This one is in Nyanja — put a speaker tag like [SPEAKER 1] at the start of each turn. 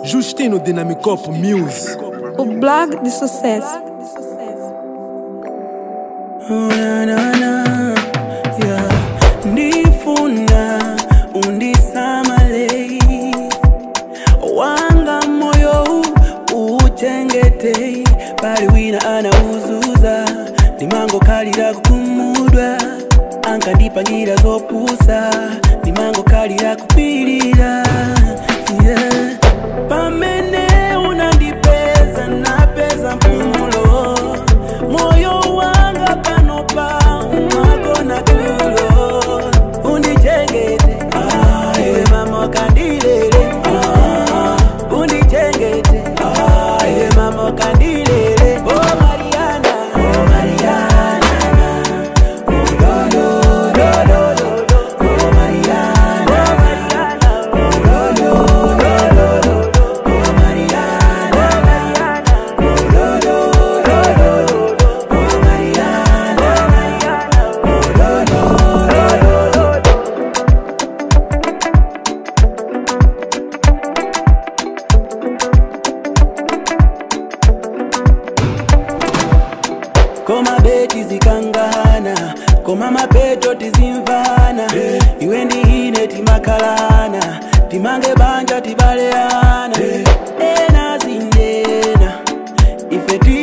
[SPEAKER 1] Justino Dinamicop Music.
[SPEAKER 2] O blog de sucesso.
[SPEAKER 3] na, na, na, yeah. ndifuna undisamale wanga moyo uchengete pali wina anauzuza ndimango kalira kukumudwa ankandipangira zopusa ndimango kalira kupilira yeah. pamene unandipeza napeza mpumulo moyo wanga panopa umagona tulo undichengete ah, iwe mama wakandilele ah, undichengete ah, iwe mama wakandilele oh mariana oh mariana oh lo lo lo lo lo oh mariana oh mariana oh lo lo lo lo lo oh mariana mariana oh lo lo lo lo lo oh mariana mariana oh lo lo lo lo lo koma beti zikangana koma mapeto tizimvana iwe ndihine timakhalana timange banja tibaleana ena zindena ife ti